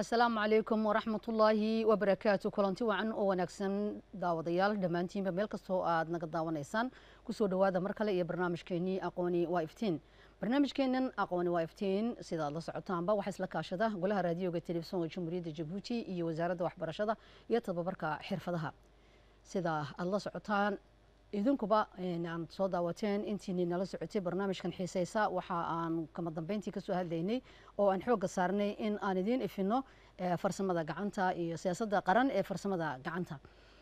asalaamu calaykum waraxmatullaahi wabarakaatu kulanti wacan oo wanaagsan daawadayaal dhammaantiinba meel kastoo aad naga daawanaysaan kusoo dhowaada mar kale iyo barnaamijkeenii aqooni waa iftiin barnaamijkeenan aqooni waa iftiin sida aad la socotaanba waxaa isla kaashada golaha raadiyoga telefisonka jamhuuriyadda jabuuti iyo wasaaradda waxbarashada iyo tababarka xirfadaha sida aad la socotaan idinkuba aan soo daawateen intiini nala socotay barnaamijkan xiiseysa waxa aan kama dambeyntii kasoo hadlaynay oo aan xoogga saarnay in aan idiin ifino farsamada gacanta iyo siyaasadda qaran ee farsamada gacanta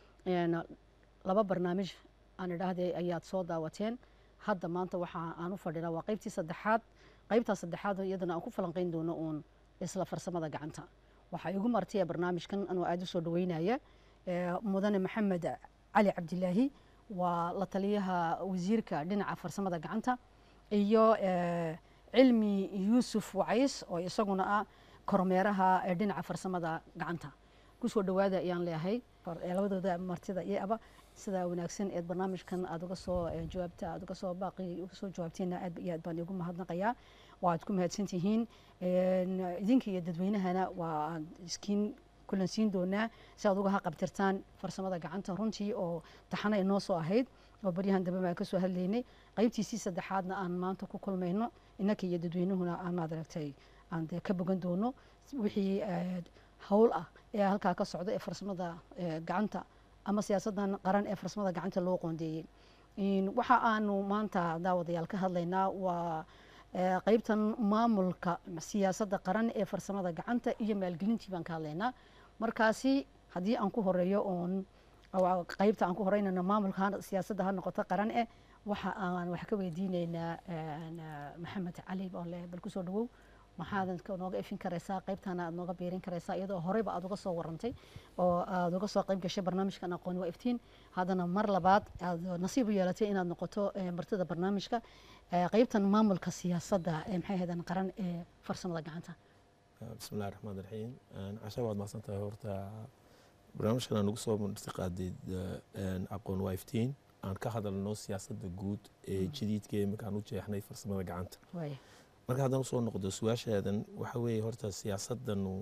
laba barnaamij aan idhaahday ayaad soo daawateen hadda maanta waxa aan u fadhinaa waa qaybtii saddexaad qaybtaa saddexaad iyadana aan ku falanqeyn doono uun isla farsamada gacanta waxaa igu martaya barnaamijkan anoo aada u soo dhaweynaya mudane maxamed cali cabdilaahi waa la taliyaha wasiirka dhinaca farsamada gacanta iyo cilmi yuusuf wacays oo isaguna ah kormeeraha dhinaca farsamada gacanta kusoo dhawaada ayaan leeyahay labadooda martida iyo aba sida wanaagsan eed barnaamijkan aad uga soo jawaabta aad uga soo baaqi uga soo jawaabteena aad iyo aad baan igu mahadnaqayaa waad ku mahadsan tihiin idinka iyo dadweynahana waa iskiin kulansiin doonaa si aad uga haqabtirtaan farsamada gacanta runtii oo taxana inoo soo ahayd oo baryahan dambe baan kasoo hadlaynay qaybtiisii saddexaadna aan maanta ku kulmayno innaka iyo dadweynuhuna aan maad aragtay aan dee ka bogan doono wixii hawl ah ee halkaa ka socda ee farsamada gacanta ama siyaasadan qaran ee farsamada gacanta loo qoondeeyey waxa aanu maanta daawadayaal ka hadlaynaa waa qaybtan maamulka siyaasadda qaran ee farsamada gacanta iyo maalgelintii baan ka hadlaynaa markaasi haddii aan ku horeeyo oon qaybta aan ku horeynayno maamulka siyaasadda ha noqoto qaran eh waxa aan wax ka weydiineynaa maxamed cali boole bal kusoo dhawow maxaad nooga ifin karaysaa qaybtana aad nooga biirin karaysaa iyadoo horeyba aad uga soo warantay oo aad uga soo qayb gashay barnaamijkan aqooni waa iftiin haddana mar labaad aad nasiib u yeelatay inaad noqoto martida barnaamijka qaybtan maamulka siyaasadda maxay ahaydaan qaran ee farsamada gacanta bismi illahi raxmaan raxiim casha waad mahadsan tahay horta barnaamijkan aan ugu soo martiqaaday aqoon waa iftiin aan ka hadalno siyaasadda guud ee jadiidka ee markaan u jeexnay farsamada gacanta marka haddaan usoo noqdo su-aashaadan waxa weeye horta siyaasadanu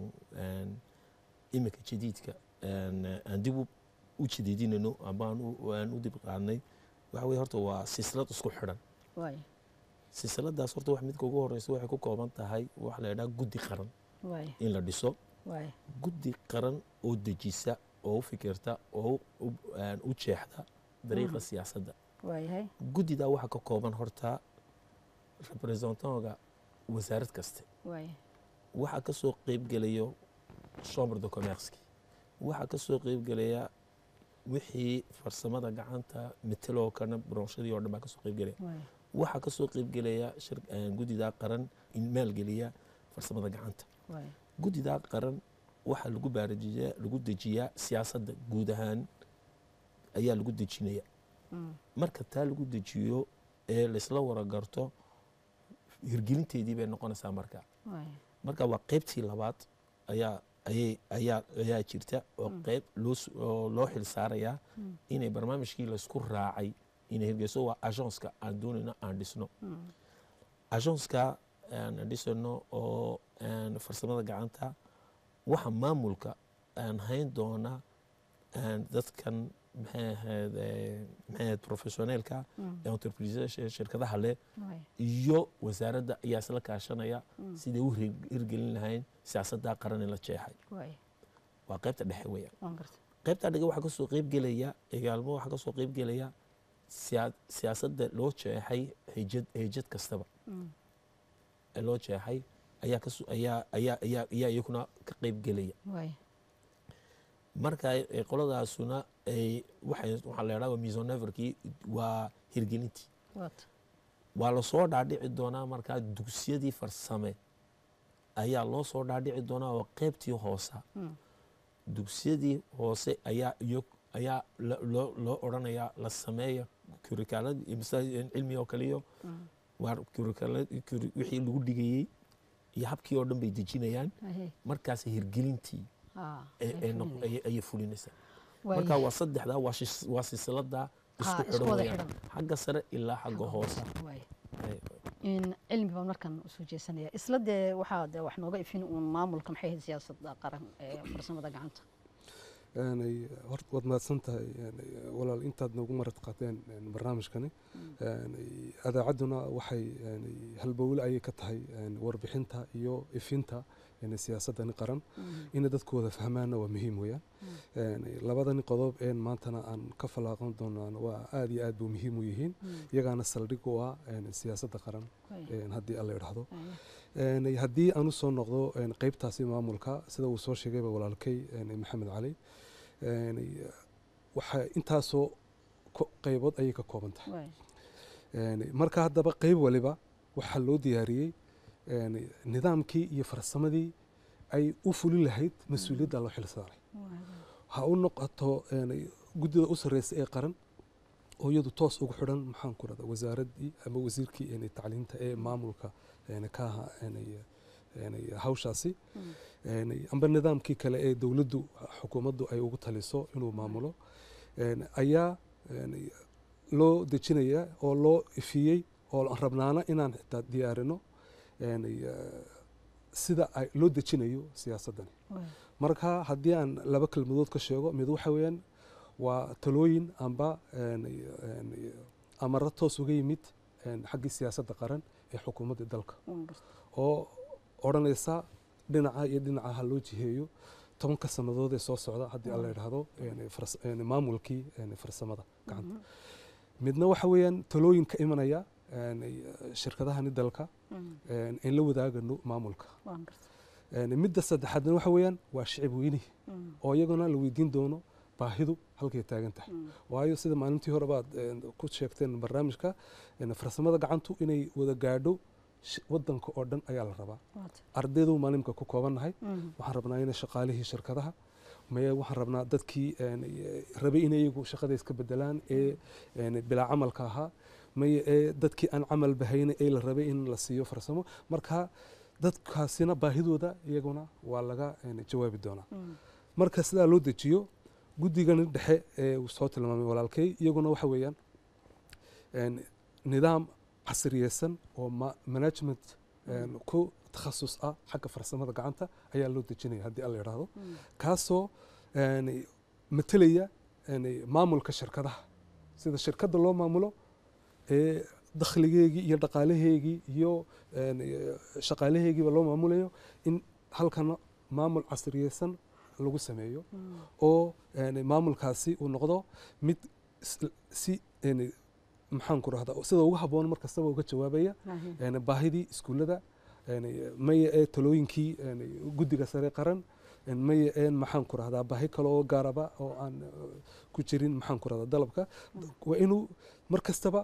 imika jadiidka aan dib u jadiidinayno ama aan u dib qaadnay waxa weye horta waa silsilad isku xidhan silsiladaas horta wax midka ugu horeysa waxay ku kooban tahay waxa la idhaha guddi qaran in la dhiso guddi qaran oo dejisa oo u fikirta oo u jeexda dariiqa siyaasadda guddidaa waxaa ka kooban horta representantka wasaarad kaste waxaa ka soo qeybgelayo chambre de commerceki waxaa ka soo qeybgelaya wixii farsamada gacanta meteloo kana bronshadii oo dhan baa kasoo qeybgelaya waxaa kasoo qeybgelaya guddidaa qaran in maalgeliya farsamada gacanta guddidaa qaran waxaa lagu baarajiyaa lagu dejiyaa siyaasadda guud ahaan ayaa lagu dejinaya marka taa lagu dejiyo ee laysla waragarto hirgelinteedii bay noqonaysaa marka marka waa qeybtii labaad ayaa ayay ayaa ayaa jirta oo qeyb loo loo xil saarayaa inay barnaamijkii laysku raacay inay hirgeyso waa agenska aan doonayno aan dhisno agenska aan dhisano oo farsamada gacanta waxa maamulka aan hayn doona dadkan maxay ahayd maxay ahayd professioneelka ee entreprisada shirkadaha leh iyo wasaaradda ayaa isla kaashanaya siday u hirgelin lahayn siyaasadda qaran ee la jeexay waa qaybta dhexe weeyaan qaybta dhege waxaa kasoo qeybgelaya egaalmo waxaa kasoo qeybgelaya siyaasadda loo jeexay hejad hejad kastaba ee loo jeexay ayaa kaso ayaa ayaa ayaa ayaa iyakuna ka qeybgelaya marka qoladaasuna ay waxay waxaa la idhaha misoneverkii waa hirgelintii waa lasoo dhaadhici doonaa markaa dugsiyadii farsame ayaa loo soo dhaadhici doonaa oo qeybtii hoosa dugsiyadii hoose ayaa iyo ayaa loo loo odhanayaa la sameeya kurikaalad cilmi oo kaliyo waa kurikaalad wixii lagu dhigayey iyo habkii oo dhan bay dejinayaan markaas hirgelintii ayay fulinaysaa marka waa saddexdaa waa silsilada isku xidhan weyaan xagga sare ilaa xagga hoose in cilmi baan markan usoo jeesanaya isla dee waxaa de wax nooga ifin uun maamulka maxay ahayd siyaasadda qaran ee farsamada gacanta Yani, horta waad mahadsan tahay yani, walaal intaad noogu marad qaateen yani, barnaamijkani Yani, adaacadduna waxay yani, halbowle ayay ka tahay yani, warbixinta iyo ifinta yani, siyaasaddani qaran inay dadku wada fahmaanna waa muhiim weeyaan Yani, labadani qodob een maantana aan ka falaaqan doonaan waa aad iyo aad buu muhiim u yihiin iyagaana saldhig u ah yani, siyaasadda qaran een, haddii alla idhaahdo Yani, haddii aan usoo noqdo yani, qeybtaasi maamulka sida uu soo sheegayba walaalkay yani, maxamed cali yani, waxaa intaasoo ko- qaybood ayay ka kooban tahay Yani, marka haddaba qeyb waliba waxaa loo diyaariyey yani, nidaamkii iyo farsamadii ay u fulin lahayd mas-uuliyadda loo xil saaray ha u noqoto yani, guddida u sarreysa ee qaran oo iyadu toos ugu xidhan maxaan ku rahda wasaaraddii ama wasiirkii yani, tacliinta ee maamulka yani, ka ahaa yani, yani, hawshaasi yani, amba nidaamkii kale ee dowladdu xukuumaddu ay ugu taliso inuu maamulo yani, ayaa yani, loo dejinaya oo loo ifiyey oo aan rabnaana inaan xitaa diyaarino yani, eh, sida ay loo dejinayo siyaasaddani marka haddii aan laba kelmadood ka sheego mid waxa weeyaan waa talooyin amba yani, yani, amaro toos uga yimid yani, xaggii siyaasadda qaran ee xukuumadda dalka oo odhanaysa dhinaca iyo dhinaca ha loo jiheeyo tobanka sannadood ee soo socda haddii alla idhaahdo yani, fars- yani, maamulkii yani, farsamada gacanta midna waxa weeyaan talooyin ka imanaya yani, shirkadahani dalka yani, in la wadaagano maamulka Yani, midda saddexaadna waxa weeyaan waa shicib weynihi oo iyaguna la weydiin doono baahidu halkay taagan tahay waayo sida maalintii hore baad een, ku sheegteen barnaamijka een, farsamada gacantu inay wada gaadho sh- wadanka oo dhan ayaa la rabaa ardaydu maalimka ku koobannahay waxaan rabnaa inay shaqaalihii shirkadaha maya waxaan rabnaa dadkii een, e, rabay inay iyagu shaqada iska bedelaan ee een, bilaa camalka ahaa maya ee dadkii aan camal bahayna ee la rabay in la siiyo farsamo marka dadkaasina baahidooda iyaguna waa laga een, jawaabi doonaa marka sidaa loo dejiyo guddigani dhexe ee uu soo tilmaamay walaalkay iyaguna waxa weeyaan een, nidaam casriyeysan oo ma- management een, ku takhasus ah xagga farsamada gacanta ayaa loo dejinaya haddii alla idhaahdo kaasoo een, matelaya een, maamulka shirkadaha sida shirkadda loo maamulo ee dakhligeegii iyo dhaqaalaheegii iyo een, shaqaalaheegiiba loo maamulayo in halkana maamul casriyeysan lagu sameeyo oo yani, maamulkaasi uu noqdo mid is- si yani, maxaan ku rahda sida ugu habboon mar kastaba uga jawaabaya yani, baahidii iskuullada yani, maya ee talooyinkii yani, guddiga sare qaran yani, maya een maxaan ku rahdaa baahi kale oo gaaraba oo aan eh, ku jirin maxaan ku rahdaa dalabka waa inuu mar kastaba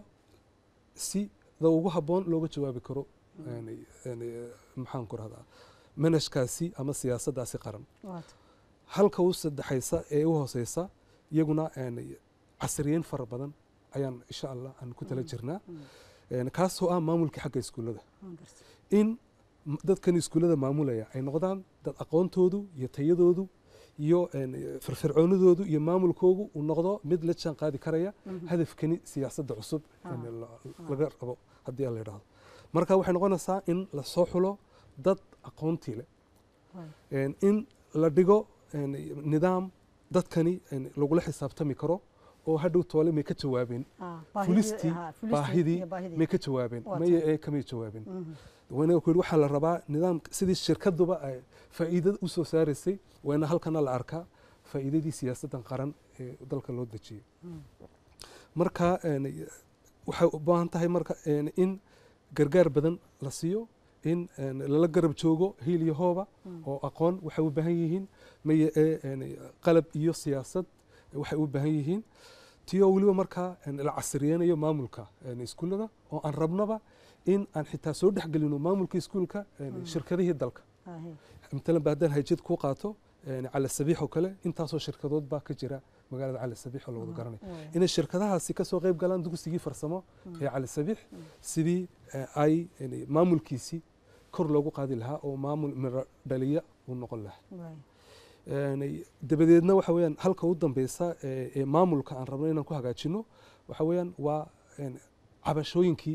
sida ugu habboon looga jawaabi karo yani, yani, maxaan ku rahdaa manajkaasi ama siyaasaddaasi qaran halka u saddexaysa ee u hooseysa iyaguna yani, casriyeyn fara badan ayaan insha allah aan ku tala jirnaa Yani, kaasoo ah maamulkii xagga iskuullada in m- dadkan iskuullada maamulaya ay noqdaan dad aqoontoodu iyo tayadoodu iyo yani, firfircoonidoodu iyo maamulkoogu uu noqdo mid la jaan qaadi karaya hadafkani siyaasadda cusub yani, la- laga rabo haddii aan la idhaahdo marka waxay noqonaysaa in lasoo xulo dad aqoontii leh Yani, in la dhigo yani, nidaam dadkani yani, lagula xisaabtami karo oo hadhow toole may ka jawaabeen fulistii baahidii may ka jawaabeen Waa maya ee kamay jawaabeen wayna ku yidhi waxaa la rabaa nidaam sidii shirkaduba ay faa'iidada u soo saaraysay wayna halkana la arkaa faa'iidadii siyaasaddan qaran ee dalka loo dejiyey marka yani, waxay u baahan tahay marka yani, in gargaar badan la siiyo in yani, lala garab joogo hiil iyo hooba oo aqoon waxay u baahan yihiin maya ee yani, qalab iyo siyaasad waxay u baahan yihiin tiyoo weliba markaa yani, la casriyeynayo maamulka yani, iskuullada oo aan rabnaba in aan xitaa soo dhexgelino maamulka iskuulka yani, shirkadihii dalka matalan ba haddaan hayjad ku qaato yani, cali sabiix oo kale intaasoo shirkadood baa ka jira magaalada cali sabiix oo la wada garanay inay shirkadahaasi ka soo qayb galaan dugsigii farsamo ee cali sabiix sidii eh, ay yani, maamulkiisii kor loogu qaadi lahaa oo maamul miro dhaliya uu noqon lahaa Yani, dabadeedna waxa weeyaan halka u dambeysa ee ee maamulka aan rabno inaan ku hagaajino waxa weeyaan waa yani, cabashooyinkii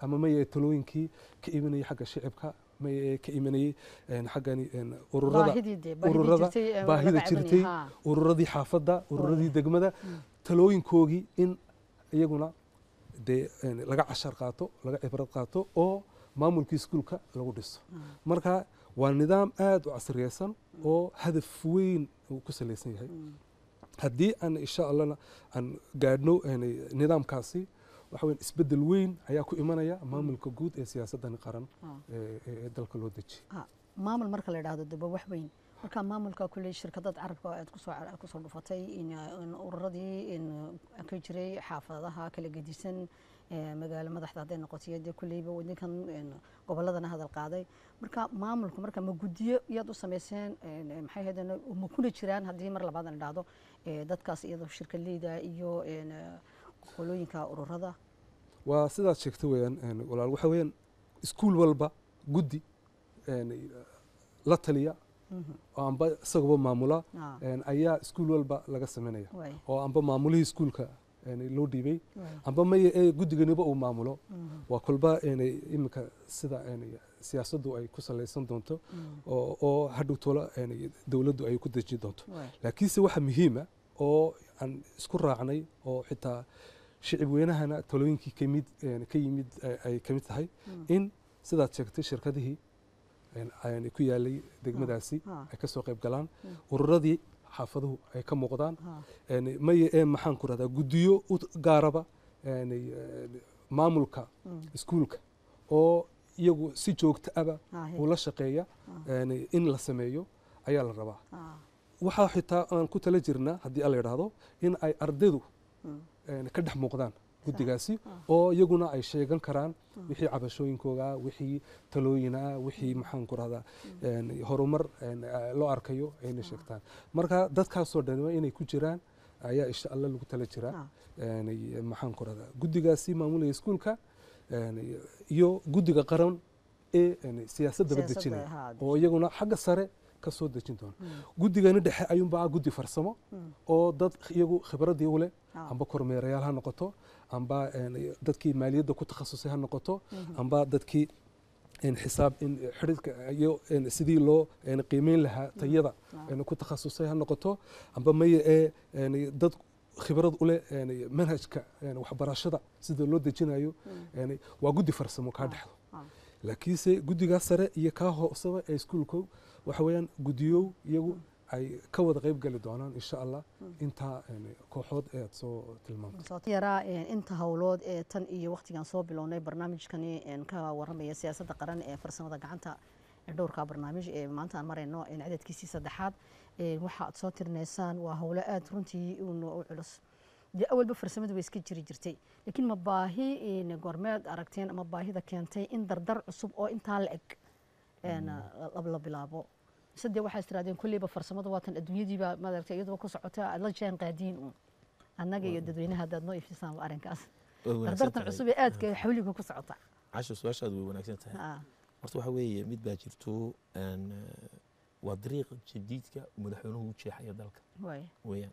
ama maye talooyinkii ka imanayay xagga shicibka maye ka imanayay een, xaggani een, ururada baahidii dee baahidii ururada jirtay ee baahida laga cabanayay, jirtay, haa. ururadii xaafadda ururadii degmada talooyinkoogii in iyaguna dee een, laga cashar qaato laga cibrad qaato oo maamulkii iskuulka lagu dhiso marka waa nidaam aad u casriyeysan oo hadaf weyn uu ku salaysan yahay haddii aan insha allahna aan gaadhno een, nidaamkaasi waxa weyn isbeddel weyn ayaa ku imanaya maamulka guud ee siyaasadani qaran Ah. ee ee dalka loo dejiyay Ah, maamul marka la idhaahdo daba wax weyn marka maamulka kuley shirkadada carabka aad kusoo kusoo dhufatay in in ururadii in ka jiray xaafadaha kala gedisan ee, magaalo madaxda hadday noqotay dee kuleyba wadinkan een, goboladana hadal qaaday marka maamulku marka ma guddiyo iyaad u samayseen een, maxay ahaydeen ma kuna jiraan haddii mar labaad aan idhaahdo ee, dadkaas iyadoo shirkadleyda iyo een, qolooyinka ururada waa sidaad sheegtay weeyaan een, walaal waxa weeyaan iskuul walba guddi een, la taliya oo amba isagaba maamula Ah, een, ayaa iskuul walba laga sameynaya waay, oo amba maamulihii iskuulka een, loo dhiibay waay, amba maya ee guddiganiba uu maamulo mhm, waa kolba een, iminka sida een, siyaasaddu ay ku salaysan doonto mhm, oo oo hadhow tola een, dowladdu ay ku deji doonto waay, laakiinse waxa muhiima oo aan isku raacnay oo xitaa shicib weynahana talooyinkii kamid een, ka yimid ay- ay ka mid tahay mhm, in sidaad sheegtay shirkadihii een, aan ku yaalay degmadaasi ah, ay ka soo qayb galaan Mm. ururadii xaafaduhu ay ka muuqdaan ah, een, maye ee maxaan ku rahdaa guddiyo u gaaraba een, een, maamulka mhm, iskuulka oo iyagu si joogto aba ah, he, ula shaqeeya ah, een, in la sameeyo ayaa la rabaa ah, waxaa xitaa aan ku tala jirnaa haddii alla yidhaahdo in ay ardaydu mhm, een, ka dhex muuqdaan guddigaasi ah. oo iyaguna ay sheegan karaan Mm. wixii cabashooyinkooga wixii talooyina wixii maxaan ku rahdaa een, horumar een, eh, loo arkayo ayna sheegtaan marka dadkaasoo dhan waa inay ku jiraan ayaa insha alla lagu tala jiraa ah, een, maxaan ku rahdaa guddigaasi maamulaya iskuulka een, iyo guddiga qaran ee een, siyaasadaba siyaasadda, dejinaya haa, oo iyaguna xagga sare ka soo dejin doona mhm, guddigani dhexe ayuunbaa guddi farsamo mhm, oo dad iyagu khibradii u leh ah, amba kormeerayaal ha noqoto amba een, dadkii maaliyadda ku takhasusay ha noqoto mhm, amba dadkii een, xisaab in xidhiidhka iyo een, sidii loo een, qiimeyn lahaa tayada ah, een, ku takhasusay ha noqoto amba maya ee een, dad khibrad u leh een, manhajka een, waxbarashada sida loo dejinayo mhm, een, waa guddi farsamo kaa Ah. dhexdo ah, laakiinse guddigaa sare iyo kaa hoosaba ee iskuulkow waxa weeyaan guddiyow iyagu ay ka wada qayb gali doonaan insha allah Mm. intaa een, kooxood ee aad soo tilmaamtay soo yaraa een, inta howlood ee tan iyo waqtigan soo bilownay barnaamijkani een, ka waramaya siyaasadda qaran ee farsamada gacanta ee dhowrka barnaamij ee maanta aan marayno een, cadadkiisii saddexaad een, waxa aad soo tirinaysaan waa howlo aad runtii uun u culus dee awalba farsamadu way iska jiri jirtay laakiin ma baahi een, goormeed aragteen ama baahida keentay in dardar cusub oo intaa la eg een, la- la bilaabo mise dee waxaa istiraadeen kolleyba farsamada waatan adduunyadiiba maaragtay iyadoo ku socota aad la jaan qaadiin uun annaga iyo dadweynaha haddaad noo ifisaan arrinkaas Way wanaagsan dardartan tahay. cusub ee aadka xawliga ku socota casho su-aashaadu way wanaagsan tahay Ah, horta waxa weeye mid baa jirto een, eh, waa dariiqa jadiidka madaxweynuhu u jeexaya dalka waay weeyaan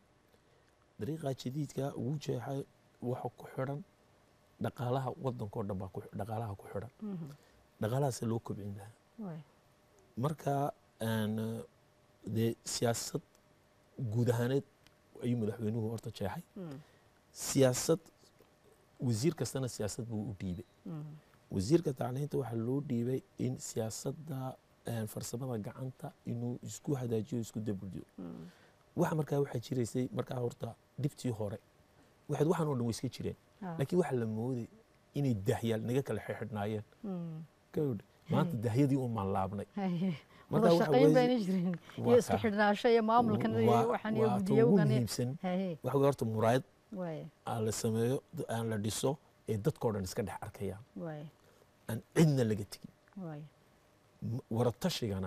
dariiqa jadiidka ugu jeexay waxa ku xidhan dhaqaalaha wadankao dhan baa ku- dhaqaalaha ku xidhan Mhm, dhaqaalahaase loo kobcin lahaa waay marka een, eh, dee siyaasad guud ahaaneed ayuu madaxweynuhu horta jeexay Mm, siyaasad wasiir kastana siyaasad buu u dhiibay mm, wasiirka tacliinta waxaa loo dhiibay in siyaasadda een, farsamada gacanta inuu isku hadaajiyo isku dabuldiyo mm, waxa markaa waxaa jiraysay markaa horta dhibtii hore waxaad waxaan oo dhan way iska jireen ah, laakiin waxaa la mooday inay dahyaal naga kala xidhnaayeen mm, gawdh maanta dahyadii un maan laabnay haye. Marka wada waxa shaqayn weeye- bayna jirin iyo waa isku ka- xidhnaasho iyo maamulkan iyo waa- waxaan iyo waa ta ugu guddiyowgan iyo- muhiimsan haye waxa weeye horta muraayad waay aan la sameeyo d- aan la dhiso ee dadkao dhan iska dhex arkayaan waay aan cidna laga tegin waay M- waratashigana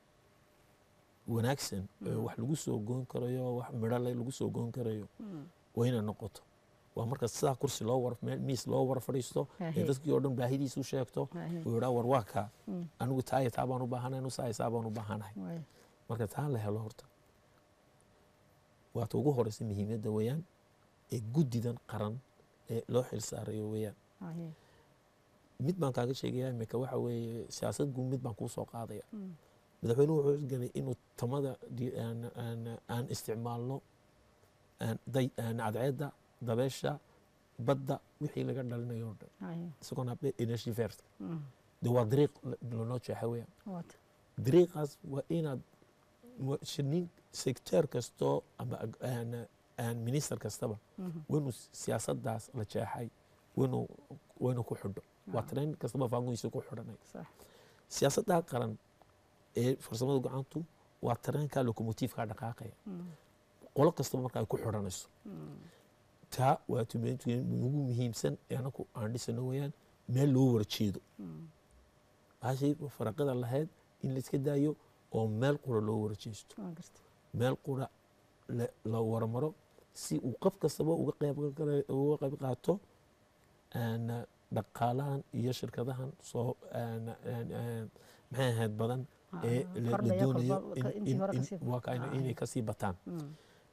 wanaagsan ee wax lagu soo goon karayo wax midho le lagu soo goon karayo Mm, waa inay noqoto waa marka sidaa kursi loo war meel miis loo war fadhiisto ee Haye. dadkii oo dhan baahidiisu sheegto haye, uu yidhaa war waa kaa mm, anigu taa iyo taa baan u baahanahay anu saa iyo saa baan u baahanahay waay marka taa la helo horta waata ugu horeysa muhiimadda weeyaan ee guddidan qaran ee loo xil saarayo weeyaan haye mid baan kaaga sheegaya imika waxa weeye siyaasad guud mid baan kuu soo qaadaya madaxweynuhu wuxuu isganay inuu tamada di- aan- aan- aan isticmaalno aan day- aan cadceedda dabeesha badda wixii laga dhalinayo oo dhan Haye. isagoon habdhe energy first Mm. de waa dariiq la- lanoo jeexa weeyaan Waata. dariiqaas waa inaad wa- shinin sector kastoo ama ag- aan- aan minister kastaba Mhm. waynu siyaasadaas la jeexay waynu waynu ku xidho waa Ah. train kastaba faangoysa ku xidhanay Sax. siyaasadda qaran ee farsamada gacantu waa tareenka locomotiifka dhaqaaqaya Mm. qolo kastaba marka ay ku xidhanayso Mm. taa waa tumeentuen ugu muhiimsan ee anaku aan dhisano weeyaan meel loo wara jeedo Mm. baashii faraqada lahayd in la iska daayo oo meel qura loo wara jeesto Waa gartay. meel qura la- la waramaro si uu qof kastaba uga qayb qaa- uga qayb qaato aan dhaqaalahan iyo shirkadahan soo aan- aan- aan- maxay ahayd badan ee Ah, la- la kordhaya doonayo kolba- in- ka- intii in- hore in- kasii- waa ka- Ah, inay haye. kasii bataan Mm.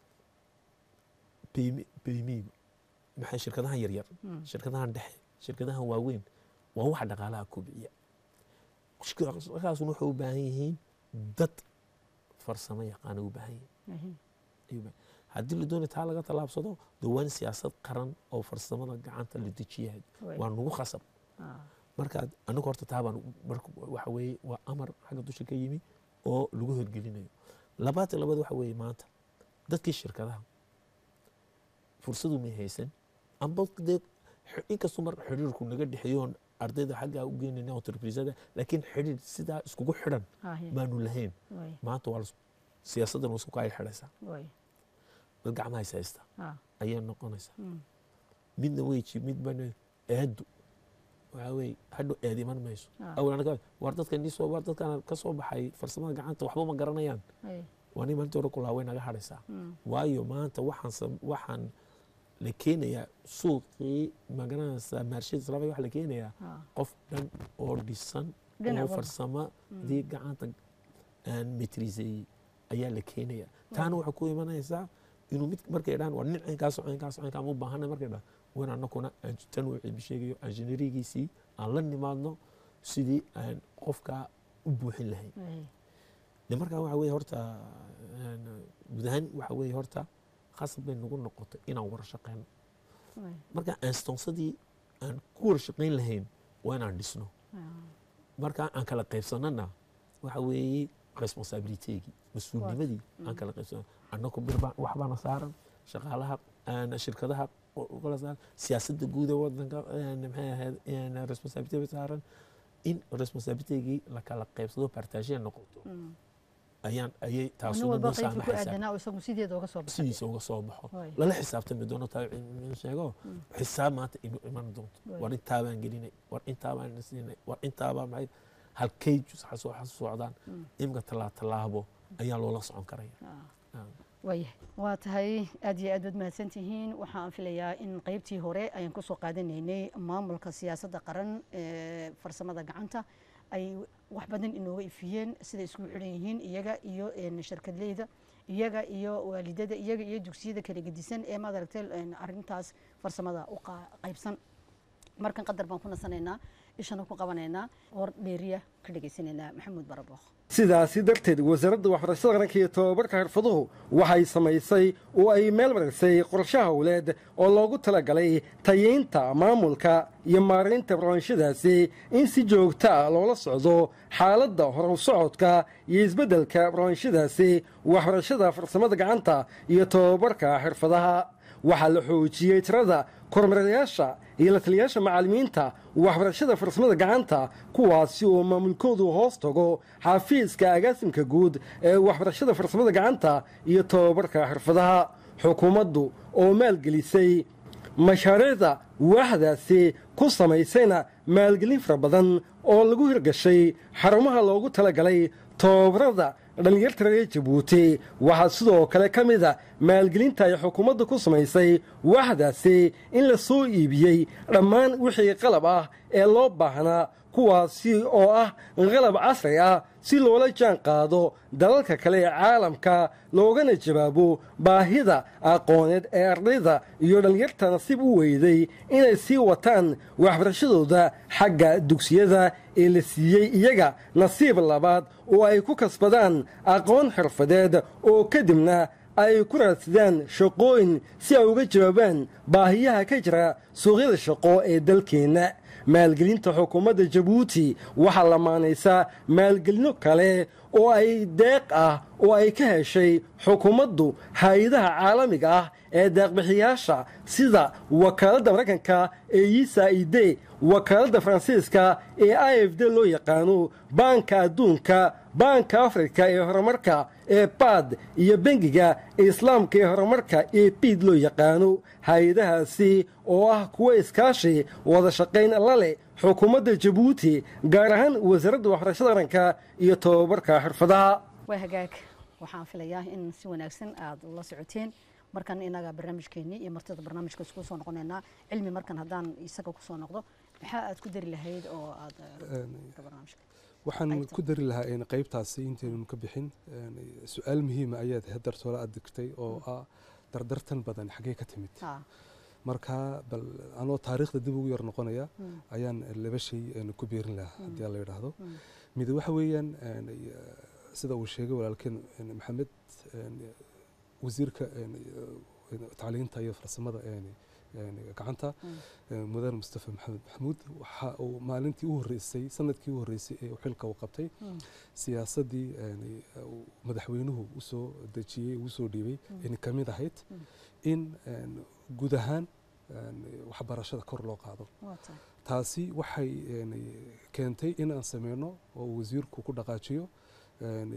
beymiigu maxay shirkadahan yaryar Mm. shirkadahan dhexe shirkadahan waaweyn waa waxa dhaqaalaha kobciya shirkadaasuna waxay u baahan yihiin dad farsamo yaqaana u baahan yihiin Haye. ayuu baahan- haddii la doonayo taa laga tallaabsado de waa in siyaasad qaran oo farsamada gacanta la dejiya Way. waa nagu khasab Ah. marka anigu horta taabaan marka waxa weeye waa amar xagga dusha ka yimi oo lagu hirgelinayo labaatan labaad waxa weeye maanta dadkii shirkadaha fursadu may haysan amba dee xi- inkastoo mar xidhiirku naga dhexeeyoon ardayda xaggaa u geynayna entreprisada laakiin xidhiir sidaa iskugu xidhan Haye. maanu lahayn Way. maanta waa la- siyaasaddan waa isku kaay xidhaysaa Way. dad gacmaha is haysta Ah. ayay noqonaysaa Mm. midna weji midbana eedu waxaa weeye hadhow eed iman mayso Ah. awal anaga war dadka nii soo war dadkan ka soo baxay farsamada gacanta waxba ma garanayaan Haye. waa nin maalintii hore kulaa way naga hadhaysaa Mm. waayo maanta waxaan sam- waxaan la keenayaa suuqii magaranaysaa maarshada islaamia waxa la keenayaa Ah. qof dhan oo dhisan Dhinac oo walba. farsamadii gacanta aan metriseeyey ayaa la keenaya taana waxay ku imanaysaa inuu mid markay dhahan war nin caynkaas caynkaas caynkaan u baahana markay dhahan wan anakuna aan tan uu cilmi sheegayo injineerigiisii aan la nimaadno sidii aan qofka u buuxin lahayn Haye. de markaa waxa weye horta een, guud ahaan waxa weye horta khasab bay nagu noqotay inaan wara shaqeyno Way. marka aanstonsadii aan ku wara shaqeyn lahayn waa inaan dhisno Ah. marka aan kala qaybsanana waxa weeye responsabiliteegii mas-uulnimadii aan kala qaybsano annaku birbaa waxbaana saaran shaqaalaha aan shirkadaha o- kala saaran siyaasadda guud ee wadanka een, maxay ahayd een, responsabilite saaran in responsabiliteegii la kala qaybsado partageya noqoto Mm. ayaan ayay nin taasuna walba noo qaybta ku saamaxaysaa aadanaa oo isagu sideeda uga soo baxay sidiisa uga soo baxo Way. lala xisaabtami doono taa cilmi sheego xisaab maanta inu iman doonto Way. war intaabaan gelinay war intaabaan siinay war intaabaa maxay halkay soo socdaan Mm. imika tallaa tallaabo ayaa loola socon karaya Ah. Ah. waayahay waa tahay aad iyo aad baad mahadsan tihiin waxaan filayaa in qeybtii hore ayaan kusoo qaadanaynay maamulka siyaasadda qaran ee farsamada gacanta ay wax badan inooga ifiyeen siday isku xidhan yihiin iyaga iyo een, shirkadleyda iyaga iyo waalidada iyaga iyo dugsiyada kala gedisan ee maad aragtay een, arrintaas farsamada u qa- qaybsan markan qadar baan ku nasanaynaa ishana ku qabanaynaa hor dheeriya ka dhegaysanaynaa maxamuud barabooq sidaasi darteed wasaaradda waxbarashada qaranka iyo tobabarka xirfaduhu waxay samaysay oo ay meel marisay qorshe howleed oo loogu talagalay tayeynta maamulka iyo maaraynta barnaamijyadaasi in si joogta ah loola socdo xaaladda horu socodka iyo isbeddelka barnaamijyadaasi waxbarashada farsamada gacanta iyo tobabarka xirfadaha waxaa la xoojiyey tirada kormeerayaasha iyo la taliyayaasha macallimiinta waxbarashada farsamada gacanta kuwaasi oo maamulkoodu hoos tago xafiiska agaasimka guud ee waxbarashada farsamada gacanta iyo tobabarka xirfadaha xukuumaddu oo maalgelisay mashaariicda waaxdaasi ku samaysayna maalgelin fara badan oo lagu hirgashay xarumaha loogu talagalay tobabarada dhallinyarta reer jabuuti waxaa sidoo kale ka mid a maalgelinta ay xukuumadda ku samaysay waaxdaasi in la soo iibiyey dhammaan wixii qalab ah ee loo baahnaa kuwaasi oo ah qalab casri ah si loola jaan qaado dalalka kale ee caalamka loogana jawaabo baahida aqooneed ee ardayda iyo dhallinyarta nasiib u weyday inay sii wataan waxbarashadooda xagga dugsiyada ee la siiyey iyaga nasiib labaad oo ay ku kasbadaan aqoon xirfadeed oo kadibna ay ku raadsadaan shaqooyin si ay uga jawaabaan baahiyaha ka jira suuqyada shaqo ee dalkeenna maalgelinta xukuumadda jabuuti waxaa lamaanaysaa maalgelino kale oo ay deeq ah oo ay ka heshay xukuumaddu hay-adaha caalamiga ah ee deeqbixiyaasha sida wakaaladda maraykanka ee usaid wakaaladda faransiiska ee i f d loo yaqaano baanka adduunka baanka afrika ee horumarka ee baad iyo bengiga islaamka ee horumarka ee biid loo yaqaano hay-adahaasi oo ah kuwo iskaashi wada shaqayn la leh xukuumadda jabuuti gaar ahaan wasaaradda waxbarashada qaranka iyo tobabarka xirfadaha waa hagaag waxaan filayaa in si wanaagsan aada la socoteen markan inaga barnaamijkeenii iyo martida barnaamijka isku soo noqonaynaa cilmi markan haddaan isaga kusoo noqdo maxaa aad ku dari lahayd oo aada barnaamijka waxaan qaybta. ku dari lahaa in qaybtaasi intaynu ka bixin een, su-aal muhiima ayaad hadartoola aad digtay oo ah dardartan badan xaggee ka timid ha marka bal anoo taariikhda dib ugu yar noqonaya ayaan laba shay een, ku biirin lahaa haddii aan la yidhaahdo mid waxa weeyaan een, sida uu sheegay walaalkeen een, maxamed een, wasiirka een, een, tacliinta iyo farsamada een, een, gacanta een, mudane mustafa maxamed maxamuud waxa uu maalintii u horreysay sanadkii u horreysay ee uu xilka uu qabtay siyaasaddii een, uu madaxweynuhu usoo dejiyey uu usoo dhiibay in ka mid ahayd in een, guud ahaan een, waxbarashada kor loo qaado waa tahay taasi waxay een, keentay in aan sameyno oo uu wasiirku ku dhaqaajiyo een,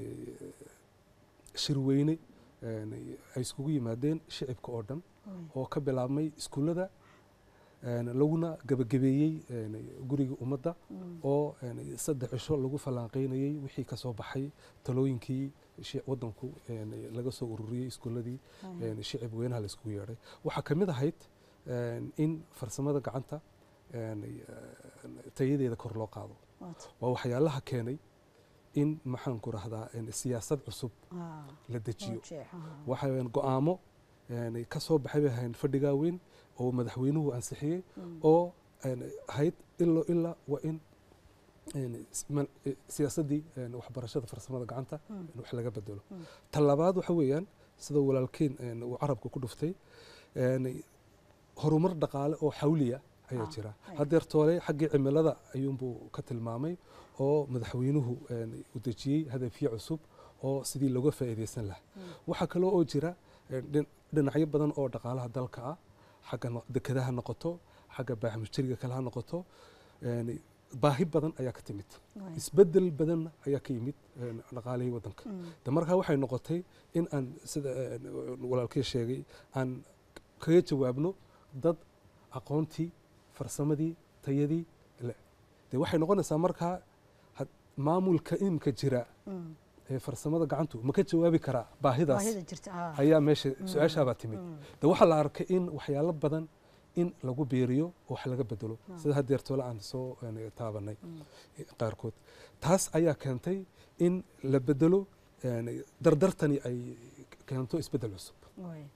shirweyne een, ay iskugu yimaadeen shicibka oo dhan oo ka bilaabmay iskuullada een, laguna gebagabeeyey een, guriga ummadda oo een, saddex cisho lagu falanqeynayey wixii ka soo baxay talooyinkii shi- waddanku een, laga soo ururiyey iskuulladii een, shicib weynaha la iskugu yeedhay waxaa ka mid ahayd een, in farsamada gacanta een, tayadeeda kor loo qaado waa tahay waa waxyaalaha keenay in maxaan ku rahdaa een, siyaasad cusub ha la dejiyo jeex ha waxa weeyaan go'aamo een, ka soo baxay bay ahayn fadhigaa weyn oo madaxweynuhu ansixiyey oo een, ahayd ilo ilaa waa in een, s- man- eh, siyaasaddii een, waxbarashada farsamada gacanta in wax laga bedelo ta labaad waxa weeyaan sida walaalkeen een, uu carabka ku dhuftay een, horumar dhaqaale oo xawliya ayaa Ah, jira ay. haddeer toole xaggii cimilada ayuunbuu ka tilmaamay oo madaxweynuhu een, u dejiyey hadafyo cusub oo sidii looga faa'iidaysan lahaa waxaa kaloo oo jira een, dhin- dhinacyo badan oo dhaqaalaha dalka ah xagga no- dekedaha noqoto xagga baaxmujtariga kale ha noqoto een, baahi badan ayaa ka timid Waay. isbedel badan ayaa ka yimid een, dhaqaalihii waddanka de markaa waxay noqotay in aan sida een, walaalkii sheegay aan kaga jawaabno dad aqoontii farsamadii tayadii le de waxay noqonaysaa markaa had- maamulka imika jira ee farsamada gacantu ma ka jawaabi karaa baahidaas baahida jirta ha ayaa meesha su-aashaabaa timid de waxaa la arkay in waxyaalo badan in lagu biiriyo oo wax laga bedelo sida haddeer toole aan soo een, taabanay eh, qaarkood taas ayaa keentay in la bedelo een, dardartani ay keento isbedel cusub Waay.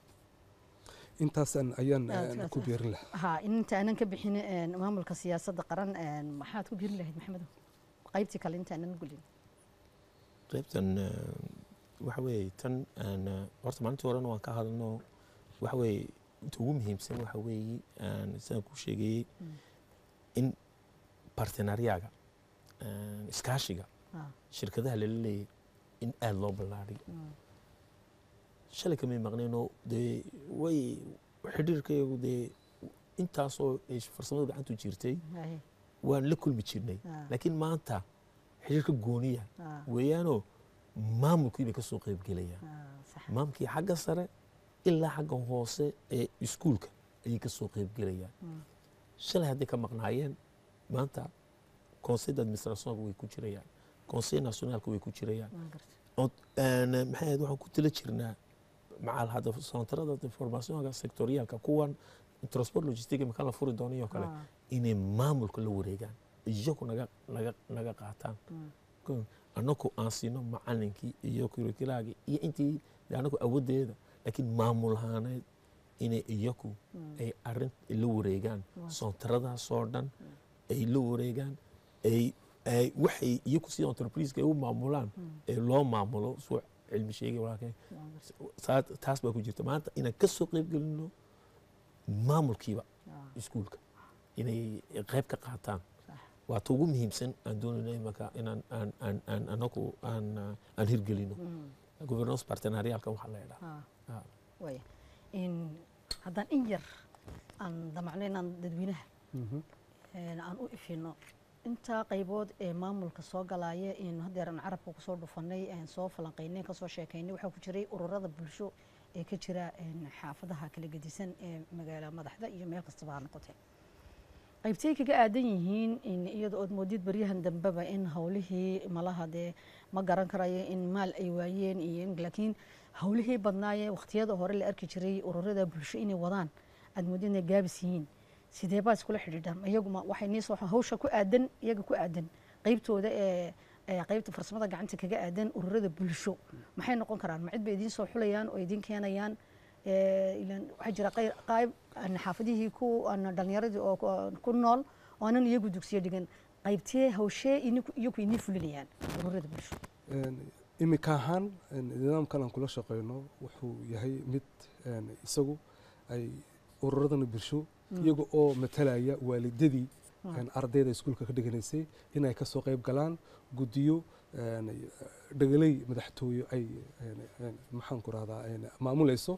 intaasaan ayaan Aad- een, aad- ku biirin lahaa ha inta aanan ka bixin een, maamulka siyaasadda qaran een, maxaad ku biirin lahayd maxamedow qaybtii kale inta aanan gulin qaybtan eh, waxa weeye tan aan eh, horta maalintii horena waan ka hadalno waxa weeye inta ugu muhiimsan waxa weeye aan sidaan ku sheegayey in bartenaryaga iskaashiga ha shirkadaha lala leeyahay in aada loo ballaadhiyo shalay kamay maqneenoo dee way xidhiirkayagu dee intaasoo ay farsamada gacantu jirtay Haye. waan la kulmi jirnay Ah. laakiin maanta xidhiirka gooniya Ah. weeyaanoo maamulkii bay ka soo qayb gelayaan Ah, sax. maamulkii xagga sare ilaa xagga hoose ee iskuulka ayay ka soo qayb gelayaan shalay hadday ka maqnaayeen maanta conseil d'administrationka way ku jirayaan conseil nationalka way ku jirayaan Waan gartay. oo een, maxay ahayd waxaan ku tala jirnaa macal hadda santarada informationka sectorialka kuwan transport logistic marka la furi doonayo kale Ah. inay maamulka la wareegaan iyagu naga naga naga qaataan Ko- annagu aan siino macalinkii iyo curriculaagii iyo intii dee annagu awooddeeda laakiin maamul ahaaneed inay iyaku ay arrin la wareegaan soontaradaasoo dhan ay la wareegaan ay ay waxay iyaku sida entrepriseka ay u maamulaan ee loo maamulo suu cilmi sheegay walaalkay saa- taas baa ku jirta maanta inaan ka soo qayb gelino maamulkiiba iskuulka inay qayb ka qaataan waa ta ugu muhiimsan aan doonayna imaka inaan aan aan aan anagu aan ah, aan hirgelino governance partenarialka waxaa la yidhaha Ah. waaya in haddaan in yar aan damacno inaan dadweynaha een, aan u ifino intaa qaybood ee maamulka soo galaya in hadeer aan carabka kusoo dhufanay aan soo falanqaynay kasoo sheekaynay waxaa ku jiray ururada bulsho ee ka jira een, xaafadaha kala gedisan ee magaala madaxda iyo meel kastaba ha noqotee qaybtay kaga aadan yihiin in iyada ood moodid baryahan dambeba in howlihii malaha dee ma garan karayo in maal ay waayeen iyo in- laakiin howlihii badnaaye waqtiyada hore la arki jiray ururada bulsho inay wadaan aad moodid inay gaabis yihiin sidee baa iskula xidhiidhaan iyaguma waxay niisoo hawsha ku aadan iyaga ku aadan qaybtooda ee ee qaybta farsamada gacanta kaga aadan ururada bulsho maxay noqon karaan ma cid bay idiin soo xulayaan oo idiin keenayaan ee, ilaan waxaa jira qeyr- qayb aan xaafadihii ku aan dhalinyaradii oo ku- ku nool oo aanan iyagu dugsiyo dhigan qaybtee hawshee iniku- iyagu inii fulinayaan ururada bulsho imika ahaan een, nidaamkan aan kula shaqeyno wuxuu yahay mid een, isagu ay ururadana bulsho iyaga oo matalaya waalidadii een, ardayda iskuulka ka dhiganaysay inay ka soo qayb galaan guddiyo een, dhegaley madaxtooye ay een, een, maxaan ku rahdaa een, maamulayso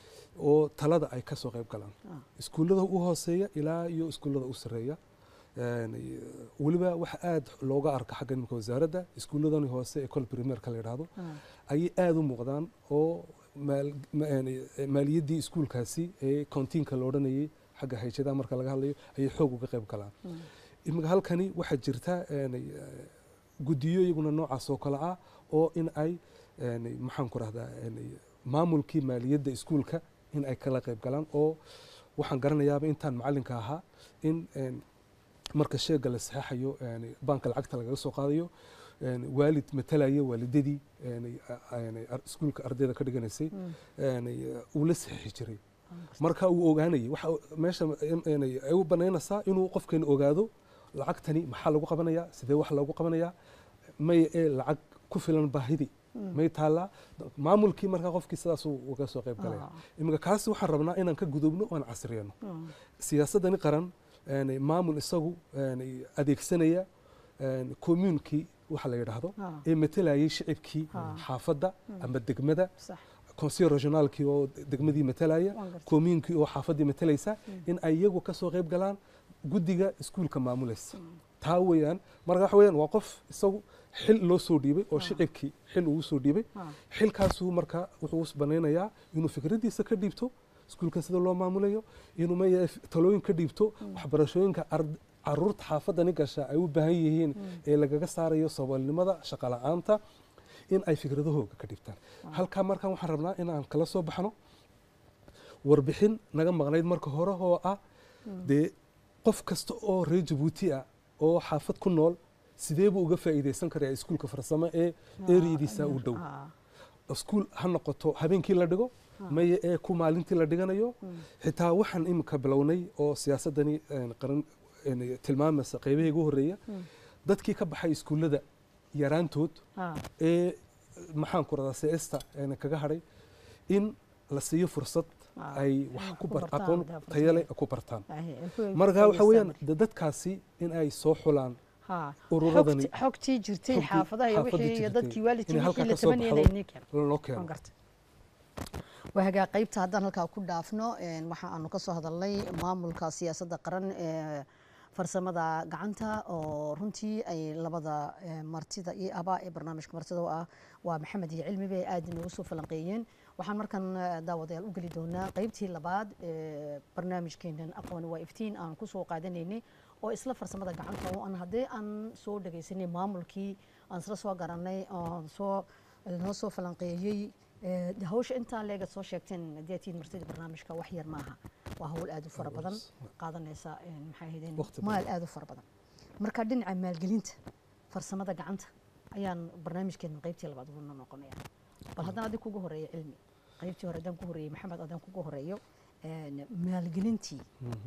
oo talada ay ka soo qayb galaan iskuullada u hooseeya ilaa iyo iskuullada u sarreeya Een, weliba waxa aad looga arka xagga nimka wasaaradda iskuulladani hoose ee kol primerka la yidhaahdo ayay aada u muuqdaan oo maal- ma- yani, maaliyaddii iskuulkaasi ee kontiinka la odhanayay xagga hayjadaha marka laga hadlayo ayay xoog uga qayb galaan imika halkani waxaa jirta yani, eh, guddiyo iyaguna noocaas oo kale ah oo in ay yani, maxaan ku rahdaa yani, maamulkii maaliyadda iskuulka in ay kala qayb galaan oo waxaan garanayaaba intaan macalinka ahaa in een, marka sheega la saxaxayo yani, baanka lacagta lagaga soo qaadayo yani, waalid matalaya waalidadii yani, a- yani, ar- iskuulka ardayda ka dhiganaysay yani, uu la saxiixi jiray marka uu ogaanayay waxa meesha yani, ay u banaynaysaa inuu qofkan ogaado lacagtani maxaa lagu qabanayaa sidee wax loogu qabanayaa may ee lacag ku filan baahidi may taallaa maamulkii markaa qofkii sidaas uga soo qayb galaya iminka kaasi waxaan rabnaa inaan ka gudubno oan casriyano siyaasadani qaran yani, maamul isagu yani, adeegsanaya yani, communikii waxa la yidhaahdo Ah. ee matalayay shicibkii Ah. xaafadda ama degmada sax conseil regionaalkii oo degmadii matalaya Waan gartay. communikii oo xaafaddii matalaysa in ay iyagu ka soo qayb galaan guddiga iskuulka maamulaysa taa weeyaan marka waxa weeyaan waa qof isagu xil loo soo dhiibay oo shicibkii xil ugu soo dhiibay Ah. xilkaasuu marka wuxuu banaynayaa inuu fikraddiisa ka dhiibto iskuulka sida loo maamulayo inuu maya talooyin ka dhiibto waxbarashooyinka ard- caruurta xaafadani gasha ay u baahan yihiin ee lagaga saarayo saboolnimada shaqola'aanta in ay fikradahooga ka dhibtaan halkaa markaan waxaan rabnaa inaan kala soo baxno warbixin naga maqnayd marka hore oo ah dee qof kasta oo reer jabuuti ah oo xaafad ku nool sidee buu uga faa'iidaysan karaa iskuulka farsamo ee eriyadiisa u dhow Ah. iskuul ha noqoto habeenkii la dhigo maya ee ku maalintii la dhiganayo xitaa waxaan imika bilownay oo siyaasadani een, qaran een, tilmaamaysa qeybaheega u horreeya dadkii ka baxay iskuullada yaraantood Ah. ee maxaan ku radaa seesta een, kaga hadhay in la siiyo fursad Ah, ay inay wax ku ku bar- bartaan, aqoon daa fursad. tayale ku bartaan Ahe, ay ku- marka waxa weeyaan faa'iidaystaan de dadkaasi in ay soo xulaan Ha. ururadani- Xogti- xogtii jirtay xogtii- xaafadaha iyo xaafadii wixii iyo jirtay. dadkii waalidkii Inay halkaa wixii la ka soo tabanayay baxdo. inay keeno loo waan keeno gartay waagaa qaybta haddaan halkaa ku dhaafno een, waxa aanu ka soo hadalnay maamulka siyaasadda qaran ee farsamada gacanta oo runtii ay labada eh, martida iyo abaa ee barnaamijka martida u ah waa maxamed iyo cilmi bay aad inoogu soo falanqeeyeen waxaan markan eh, daawadayaal u geli doonaa qaybtii labaad ee barnaamijkeenan aqooni waa iftiin aan ku soo qaadanaynay oo isla farsamada gacanta oo aan haddii aan soo dhagaysanay maamulkii aan isla soo garanay oon soo noo soo falanqeeyey Eh, de hawsha intaa leega soo sheegteen haddii aad tihiin martida barnaamijka wax yar maaha waa hawl aad u fara badan qaadanaysa eh, maxay ahaydeen Waqti maal aad u fara badan marka dhinaca maalgelinta farsamada gacanta ayaan barnaamijkeena qaybtii labaad ugu noqonaya bal haddaan adig kugu horeeyo cilmi qaybtii hore haddaan ku horeeyey maxamed haddaan kugu horeeyo een, maalgelintii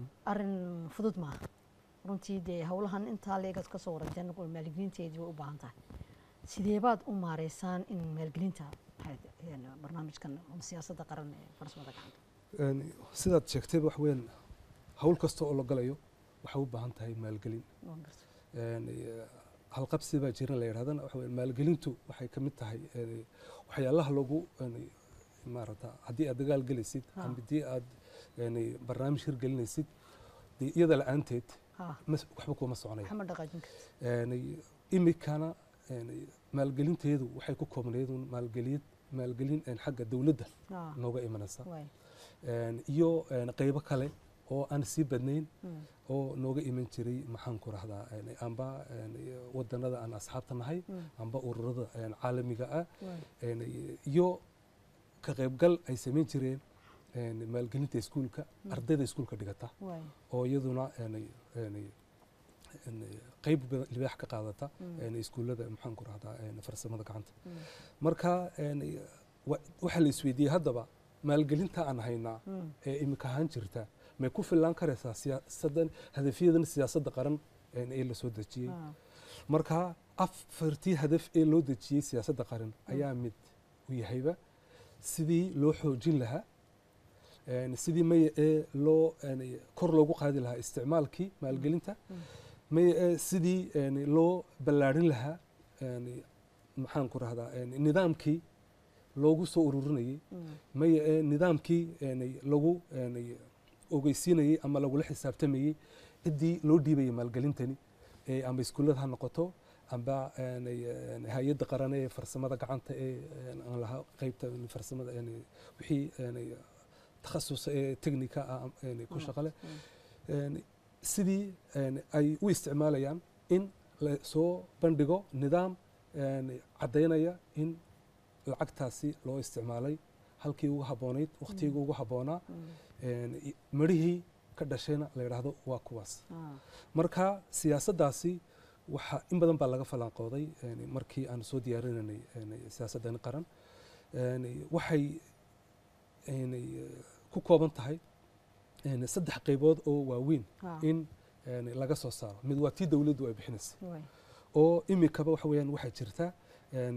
arin fudud maaha runtii dee howlahan intaa leegad ka soo waranteen maalgelinteedii way u baahan tahay sideebaad u maareysaan in maalgelinta maxay- een, barnaamijkan siyaasadda qaran ee farsamada gacanta Een, sidaad sheegtayba wax weyn hawl kasta oo la galayo waxay u baahan tahay maalgelin Waan gartay. Een, eh, halqabsi baa jiran la yidhahdana waxa weeye maalgelintu waxay ka mid tahay een, waxyaalaha lagu een, maarata haddii aad dagaal gelaysid Ha. ama haddii aad een, barnaamij hirgelinaysid dee iyada la-aanteed ha mas- waxba kuma soconaya maxamed dhaqaajin karti Een, imikana een, maalgelinteedu waxay ku koobnayd un maalgelin maalgelin een, xagga dowladda ha nooga imanaysa waay Een, iyo een, qaybo kale oo aan sii badnayn Mm. oo nooga iman jiray maxaan ku rahdaa een, amba een, wadanada aan asxaabta nahay Mm. amba ururada een, caalamiga ah waay een, iyo ka qaybgal ay samayn jireen een, maalgelinta iskuulka Mm. ardayda iskuulka dhigata waay oo iyaduna een, een, een, qayb badan- libaax ka qaadata Mm. een, iskuullada maxaan ku rahdaa een, farsamada gacanta Mm. marka een, wa- waxaa la isweydiiyey haddaba maalgelinta aan haynaa Mm. ee imika ahaan jirta may ku fillaan karaysaa siyaasadan hadafyadan siyaasadda qaran een, ee la soo dejiyey ha marka afartii hadaf ee loo dejiyey siyaasadda qaran ayaa mid u yahayba sidii loo xoojin lahaa een, sidii maya ee loo een, kor loogu qaadi lahaa isticmaalkii maalgelinta Mm. maya ee sidii een, loo ballaadhin lahaa een, maxaan ku rahdaa een, nidaamkii loogu soo ururinayey Mm. maya ee nidaamkii een, lagu een, ogeysiinayey ama lagula xisaabtamayey ciddii loo dhiibayay maalgelintani ee amba iskuullada ha noqoto amba een, een, hay-adda qaran ee farsamada gacanta ee een, aan lahaa qeybta farsamada een, wixii een, takhasus ee technica ah een, ku Mm. shaqo leh Mm. een, sidii een, ay u isticmaalayaan in la soo bandhigo nidaam een, caddaynaya in lacagtaasi loo isticmaalay halkii ugu habboonayd wakhtigii ugu habboonaa Mm. een, i- midhihii ka dhashayna la yidhaahdo waa kuwaas ha marka siyaasaddaasi waxa in badan baa laga falanqooday een, markii aan soo diyaarinanay een, siyaasaddan qaran een, waxay een, ku kooban tahay een, saddex qaybood oo waaweyn ha in een, laga soo saaro mid waa tii dowladdu ay bixinaysa waay oo imikaba waxa weeyaan waxaa jirta een,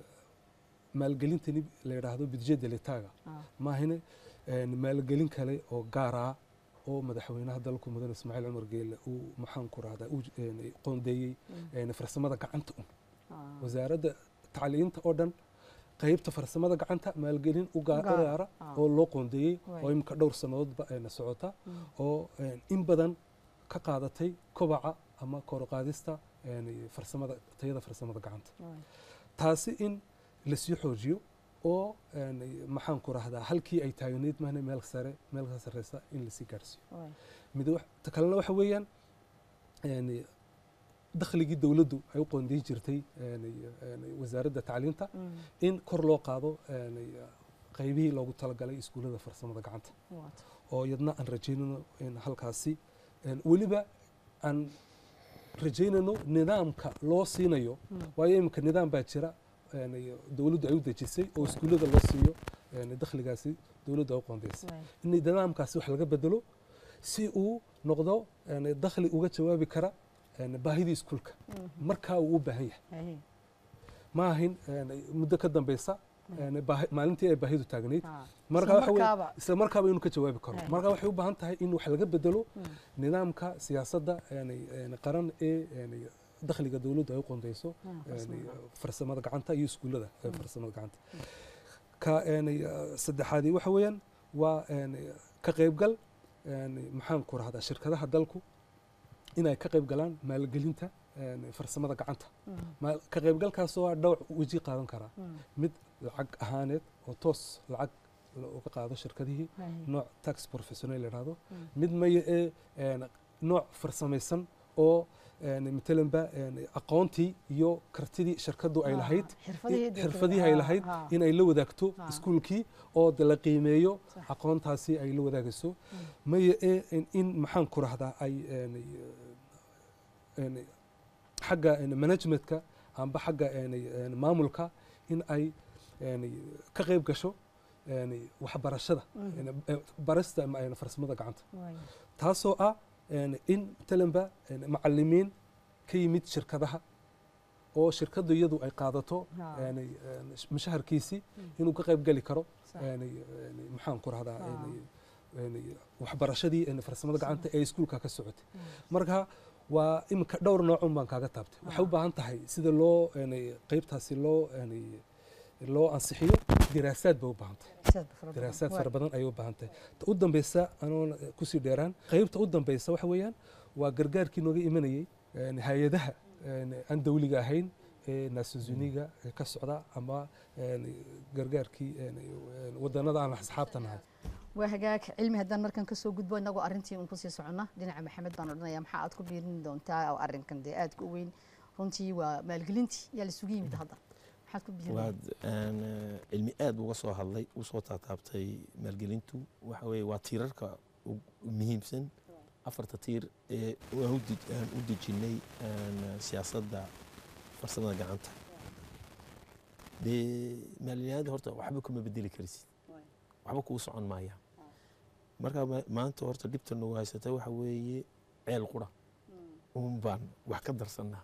maalgelintani la yidhaahdo budget delitaga ha maahine een, maalgelin kale oo gaar ah oo madaxweynaha dalku mudane ismaaciil cumar geelle uu maxaan ku rahdaa uu een, qoondeeyey Mm. een, farsamada gacanta un ha wasaaradda tacliinta oo dhan qaybta farsamada gacanta maalgelin u gaa- u Gaar, gaara ah. oo loo qoondeeyey Waay. oo imika dhowr sannadoodba een, socota Mm. oo een, in badan ka qaadatay kobaca ama kor u qaadista een, farsamada tayada farsamada gacanta waay taasi in lasii xoojiyo oo een, maxaan ku rahdaa halkii ay taagneyd mahne meel sare meel ka sarreysa in lasii gaarsiiyo waay mid wax- ta kalena waxa weeyaan een, dakhligii dowladdu ay u qoondeyn jirtay een, een, wasaaradda tacliinta Mm. in kor loo qaado een, qaybihii loogu talagalay iskuullada farsamada gacanta waata oo iyadna aan rajaynayno in halkaasi een, weliba aan rajaynayno nidaamka loo siinayo Mm. waayo iminka nidaam baa jira een, dowladdu ay u dejisay oo iskuullada loo siiyo een, dakhligaasi dowladdu ay u qoondeysay waay in nidaamkaasi wax laga bedelo si uu noqdo een, dakhli uga jawaabi kara een, baahidii iskuulka Mhm. markaa uu u baahan yahay Haye. ma ahin een, muddo ka dambeysa een, baahi- maalintii ay baahidu taagnayd Ha. marka Isla waxa weeye- markaaba. isla markaaba inuu ka jawaabi karo Ay. marka waxay u baahan tahay in wax laga bedelo Mm. nidaamka siyaasadda een, een, qaran ee een, dakhliga dowladdu ay u qondeyso Ah, een, farsamada. farsamada gacanta iyo iskuullada ee Mm. farsamada gacanta ka een, saddexaadii waxa weeyaan waa een, ka qaybgal een, maxaan ku rahdaa shirkadaha dalku inay ka qayb galaan maalgelinta een, farsamada gacanta Mm. maal- ka qaybgalkaasoo ah dhowr weji qaadan karaa Mm. mid lacag ahaaneed oo toos lacag uga qaado shirkadihii Haye. nooc tax professional la yidhaahdo Mm. mid maya ee een, nooc farsamaysan oo een, matalanba een, aqoontii iyo kartidii shirkaddu ay Ah, lahayd xirfadihii in- dee xirfadihii kale. ay Ah, lahayd ah. in ay la wadaagto Ah. iskuulkii oo de la qiimeeyo Sax. aqoontaasi ay la wadaagayso Mm. maya ee in- in maxaan ku rahdaa ay een, een, xagga een, managementka amba xagga een, een, maamulka in ay een, ka qayb gasho een, waxbarashada een, eh, barista ma- een, farsamada gacanta taasoo ah een, in talanba een, macalimiin ka yimid shirkadaha oo shirkadu iyadu ay qaadato Ha. een, een, mushaharkiisii inuu ka qayb geli karo Sax. een, een, maxaan ku rahdaa Ha. een, een, waxbarashadii een, farsamada gacanta ee iskuulka ka socotay marka waa iminka dhowr noocun baan kaaga taabtay waxay u baahan tahay sida loo een, qaybtaasi loo een, loo ansixiyo diraasaad bay u baahan tahay daraasaad fara badan ayay u baahan tahay ta u dambeysa anoon kusii dheeraan qaybta u dambeysa waxa weeyaan waa gargaarkii nooga imanayey een, hay-adaha een, aan dawliga ahayn ee nations uniga ee ka socda ama een, gargaarkii een, een, wadanada aan asxaabta nahay waa hagaag cilmi haddaan markan kasoo gudbo inagoo arrintii un kusii soconna dhinaca maxamed baan odhanaya maxaa aad ku biirin doontaa oo arrinkan dee aadka u weyn runtii waa maalgelintii yaa laisugu yimid hadda maxaad ku biirin waad een, eh, cilmi aad uga soo hadlay u soo taataabtay maalgelintu waxa weeye waa tiirarka ugu muhiimsan afarta tiir ee aan u dej- aan u dejinnay een, siyaasadda farsamada gacanta dee maalgelinada horta waxba kuma bedeli karsid waxba kuu socon maaya marka ma- maanta horta dhibta nagu haysata waxa weeye ceel qura un baan wax ka darsannaa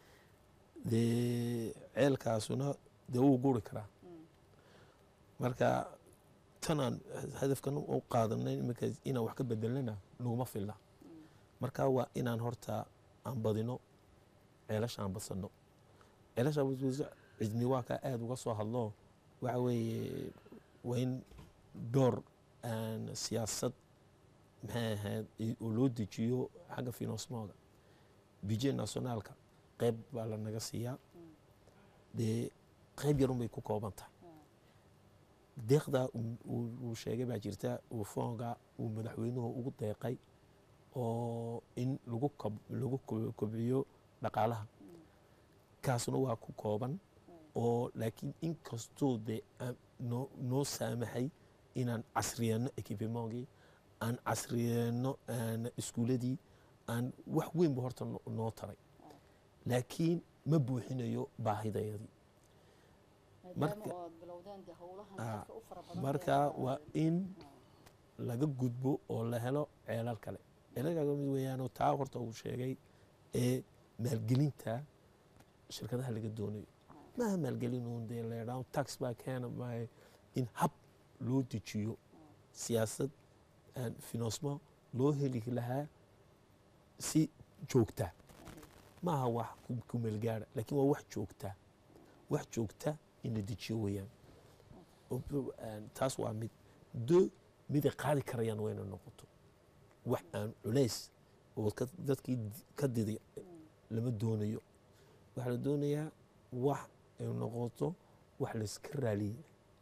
dee ceelkaasuna dee wuu guri karaa marka tanaan hadafkan u qaadanay iminka inaan wax ka bedelnana naguma filna marka waa inaan horta aan badino ceelasha aan badsanno ceelasha badso cidmi waa kaa aada uga soo hadlo waxa weeye waa in door aan siyaasad maxay ahayd i- oo loo dejiyo xagga finansmooga budget nationaalka qayb baa la naga siiyaa dee qayb yarun bay ku kooban tahay deeqdaa uu- uu uu sheegay baa jirta uu foonga uu madaxweynuhu ugu deeqay oo in lagu kob- lagu ko- kobciyo dhaqaalaha kaasuna waa ku kooban oo laakiin inkastoo dee aan noo noo saamaxay inaan casriyeeno equipemogii aan casriyeeno aan iskuuladii aan wax weynba horta no- noo taray laakiin ma buuxinayo baahidayadii marka- Ah, marka waa in laga gudbo oo la helo ceelal kale ceelalkaa mid weeyaanoo taa horta uu sheegay ee maalgelinta shirkadaha laga doonayo maaha maalgelin uun dee leedhaan tax baa keena maahe in hab loo dejiyo siyaasad aan finansmo loo heli lahaa si joogta maaha wax ku- ku meelgaara laakiin waa wax joogta wax joogta in la dejiyo weeyaan oo- aan- taas waa mid do miday qaadi karayaan wayna noqoto wax aan culays oo ka- dadkii di- ka diday lama doonayo waxaa la doonayaa wax ay noqoto wax layska raaliyey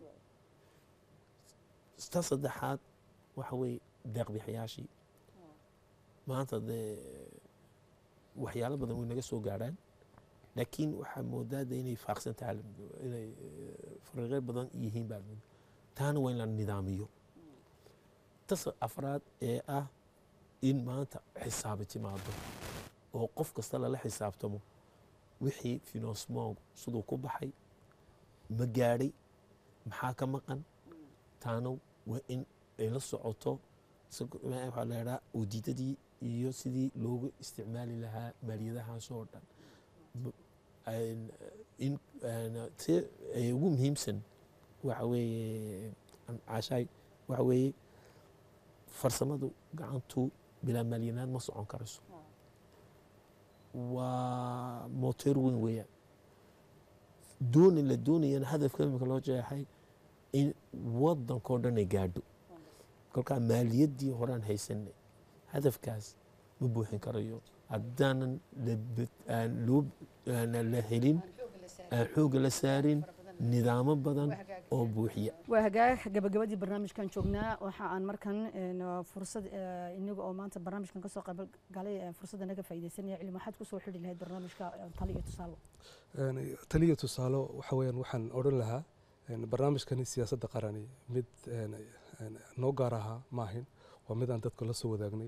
ta saddexaad waxa weeye deeqbixiyaashii maanta dee waxyaalo badan way naga soo gaadhaan laakiin waxaa moodaa de inay faaqsan tahay inay eh, fariiqyo badan yihiin baa moodaa taana waa in la nidaamiyo tas afraad ee ah in maanta xisaabi timaado oo qof kasta lala xisaabtamo wixii finansmog siduu ku baxay ma gaadhay maxaa ka maqan taana waa in ay la socoto si- waxaa la idhaha udiidadii iyo sidii loogu isticmaali lahaa maaliyadahaas oo dhan M- een, in een, ti ay ugu muhiimsan waxa weeye caashaay waxa weeye farsamadu gacantu bilaa maaliyanaad ma socon karayso waa moteer weyn weeyaan dooni la doonayana hadafka imika loo jeexay in wadankao dhan ay gaadho kolkaa maaliyaddii horaan haysanay hadafkaas ma buuxin karayo haddaanan la bed- aan loo aan la helin aan xoogga la saarin nidaamo badan oo buuxiya waa hagaag gabagabadii barnaamijkan joognaa waxa aan markan een, fursad eh, inaga oo maanta barnaamijkan kasoo qayb galay eh, fursadda naga faa'iidaysanaya cilmi waxaad kusoo xidhi lahayd barnaamijka eh, talo iyo tusaalo Een, taliya tusaalo waxa weeyaan waxaan odhan lahaa een, barnaamijkani siyaasadda qarani mid een, een, noo gaar ahaa maahin waa mid aan dadka la soo wadaagnay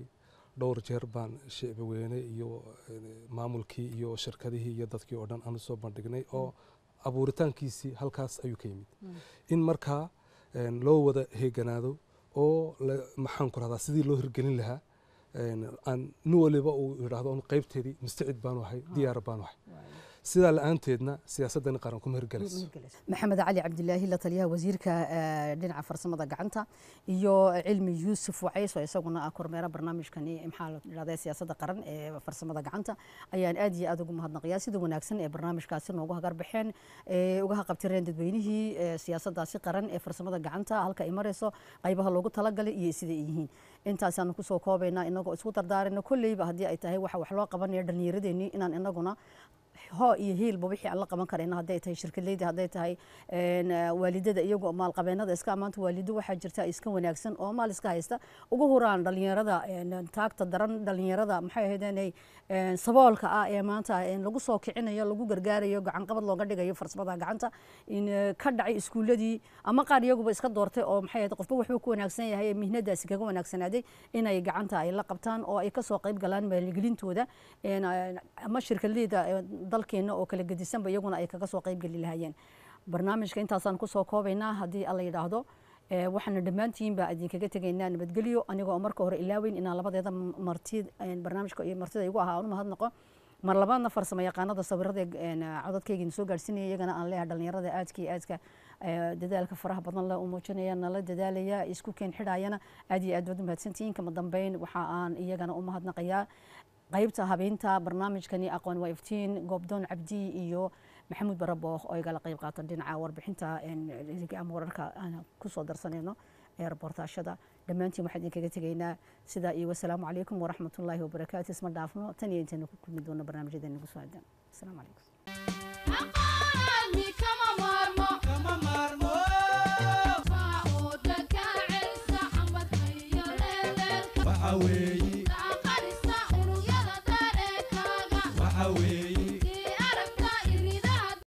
dhowr jeer baan shicbi weyne iyo een, maamulkii iyo shirkadihii iyo dadkii oo dhan aan usoo bandhignay oo abuuritaankiisii halkaas ayuu ka yimid in markaa een, loo wada heeganaado oo la- maxaan ku rahdaa sidii loo hirgelin lahaa een, aan nin waliba uu yidhaahdo "Un qaybteedii mustacid baanu ahay diyaar baanu ahay sidaa la-aanteedna siyaasadani qaran kuma hirgelayso maxamed cali cabdilaahi la taliyaha wasiirka eh, dhinaca farsamada gacanta iyo cilmi yuusuf wacays oo isaguna ah kormeera barnaamijkani maxaa la dhahdaa siyaasadda qaran ee farsamada gacanta ayaan aad iyo aad ugu mahadnaqayaa sida wanaagsan ee barnaamijkaasi noogu hagar baxeen ee uga haqabtireen dadweynihii eh, siyaasaddaasi qaran ee farsamada gacanta halka ay marayso qaybaha loogu talagalay iyo sida ay yihiin intaasaanu kusoo koobaynaa inagoo isku dardaarayna kolleyba haddii ay tahay waxa wax loo qabanaya dhallinyaradeenii inaan inaguna hoo iyo hiilba wixii aan la qaban karayna hadday tahay shirkadleyda hadday tahay een, eh, waalidada iyagoo maalqabeenada iska amaanta waalido waxaa jirta iska wanaagsan oo maal iska haysta ugu huraan dhalinyarada een, taagta daran dhalinyarada maxay ahaydeenay een, saboolka ah ee maanta een, lagu soo kicinayo lagu gargaarayo gacanqabad looga dhigayo farsamada gacanta in eh, ka dhacay iskuuladii ama qaar iyaguba iska doortay oo maxay ahayd qofba wuxuu ku wanaagsan yahay ee mihnadaasi kaga wanaagsanaaday inay gacanta ay la qabtaan oo ay kasoo qayb galaan maalgelintooda een, eh, ama shirkadleyda eh, dalkeena oo kala gedisanba iyaguna ay kaga soo qayb geli lahaayeen barnaamijka intaasaan kusoo koobaynaa haddii alla yidhaahdo Eh, waxaana dhammaantiin baa idinkaga tegaynaa nabadgelyo anigoo marka hore ilaaweyn inaan labadeeda marti eh, barnaamijka iyo martida igu ahaa aan u mahadnaqo mar labaadna farsamo yaqaanada sawirada een, codadkayga soo gaarsiinaya iyagana aan leeyahay dhalinyarada aadka iyo aadka eh, dadaalka faraha badan le u muujinaya nala dadaalaya isku keen xidhaayana aad iyo aad baad u mahadsantihiin kama dambeyn waxa aan iyagana u mahadnaqayaa qaybta habeynta barnaamijkani aqoon waa iftiin goobdoon cabdi iyo maxamuud barabooh oo igala qayb qaata dhinaca warbixinta een, ama wararka aan kusoo darsanayno ee reportaashada dhammaantiin waxaan idinkaga tegaynaa sidaa iyo wasalaamu calaykum waraxmatullaahi wabarakaatu isma dhaafno tan iyo intaynu ku kulmi doono barnaamijyadeena nagu soo aadan asalaamu calaykum aqaani kama maarmo kama maarmo waa uu dhakaacelsa xambadka iyo leeleelka waxa weeye